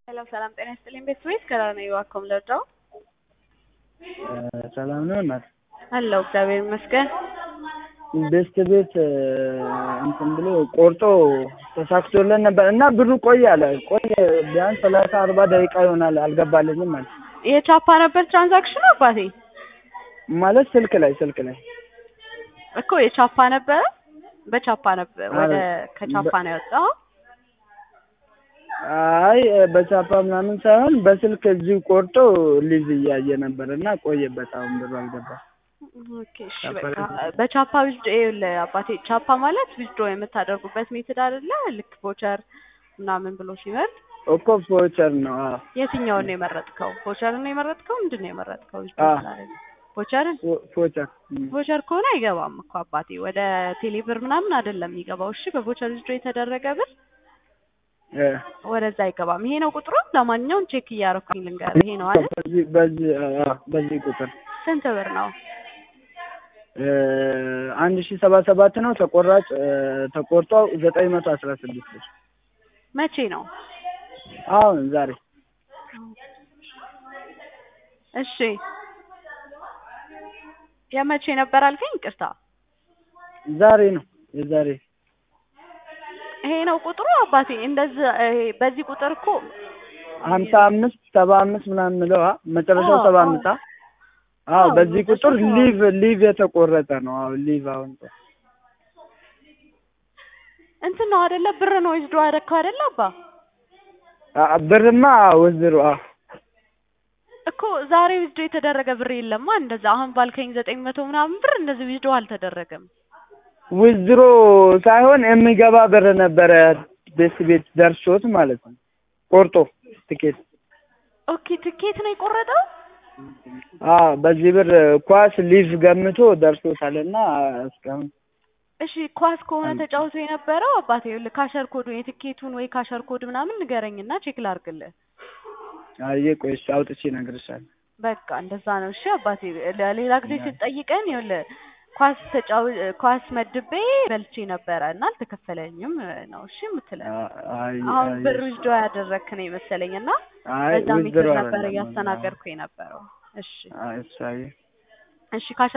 ሰላም ሰላም፣ ጤና ይስጥልኝ ቤተሰቦች ከላም እባክዎን ልርዳው? ሰላም ነው እናት? አለሁ እግዚአብሔር ይመስገን። ቤስት ቤት እንትን ብሎ ቆርጦ ተሳክቶለን ነበር እና ብሩ ቆየ አለ ቆየ ቢያንስ ሰላሳ አርባ ደቂቃ ይሆናል አልገባልኝም ማለት የቻፓ ነበር ትራንዛክሽኑ አባቴ ማለት ስልክ ላይ ስልክ ላይ እኮ የቻፓ ነበረ በቻፓ ነበር ወደ አረ፣ ከቻፓ ነው ያወጣው አይ በቻፓ ምናምን ሳይሆን በስልክ እዚሁ ቆርጦ ሊዝ እያየ ነበር እና ቆየበት አሁን ብሩ አልገባም ኦኬ እሺ ቻፓ በቃ ላይ- በቻፓ ዊዝዶ ይኸውልህ አባቴ ቻፓ ማለት ዊዝዶ የምታደርጉበት ሜትድ አይደለ ልክ ቮቸር ምናምን ብሎ ሲመርጥ እኮ ቮቸር ነው አዎ የትኛውን ነው የመረጥከው ቮቸርን ነው የመረጥከው ምንድን ነው የመረጥከው ዊዝዶ አዎ። ስላደረግ ቮቸርን ቮ- ቮቸር ም። ቮቸር ከሆነ አይገባም እኮ አባቴ ወደ ቴሌብር ምናምን አይደለም የሚገባው እሺ በቮቸር ዊዝዶ የተደረገ ብር እ። ወደዛ አይገባም ይሄ ነው ቁጥሩ ለማንኛውም ቼክ እያደረኩኝ ልንገርህ ይሄ ነው አይደል በዚህ በዚህ አዎ፣ በዚህ ቁጥር ስንት ብር ነው እ፣ አንድ ሺ ሰባ ሰባት ነው ተቆራጭ እ፣ ተቆርጦ ዘጠኝ መቶ አስራ ስድስት ብር መቼ ነው አሁን ዛሬ እሺ የመቼ ነበር አልከኝ ይቅርታ ዛሬ ነው የዛሬ ይሄ ነው ቁጥሩ አባቴ እንደዚህ ይሄ በዚህ ቁጥር እኮ ሀምሳ አምስት ሰባ አምስት ምናምን ምለው አ መጨረሻው አዎ፣ ሰባ አዎ። አምስት አ አዎ አዎ፣ በዚህ ቁጥር መጨረሻው ሊቭ ሊቭ የተቆረጠ ነው አዎ ሊቭ አሁን እንትን ነው አይደለ ብር ነው ይዝዶ ያደረከው አይደለ አባ አ- ብርማ ወዝሩ አ እኮ ዛሬ ዊዝዶ የተደረገ ብር የለማ እንደዛ አሁን ባልከኝ ዘጠኝ መቶ ምናምን ብር እንደዚህ ዊዝዶ አልተደረገም ውዝሮ ሳይሆን የሚገባ ብር ነበረ ቤት ቤት ደርሶት ማለት ነው ቆርጦ ትኬት ኦኬ ትኬት ነው የቆረጠው አዎ በዚህ ብር ኳስ ሊቭ ገምቶ ደርሶታልና እስካሁን እሺ ኳስ ከሆነ አንድ- ተጫውቶ የነበረው አባቴ ይኸውልህ ካሸር ኮዱን የትኬቱን ወይ ካሸር ኮድ ምናምን ንገረኝና ቼክ ላድርግልህ አየ ቆይ እሺ አውጥቼ እነግርሻለሁ በቃ እንደዛ ነው እሺ አባቴ ለሌላ ጊዜ ስትጠይቀን ይኸውልህ ኳስ ተጫው ኳስ መድቤ በልቼ ነበረ እና አልተከፈለኝም ነው እሺ የምትለን አ- አይ አሁን አይ ብር ዊዝዶ ያደረክ ነው የመሰለኝ እና አይ በዛ ሜትር ውዝሮ ነበር አይደለም እያስተናገድኩ የነበረው እሺ አይ እሱ አይ እሺ ካሸር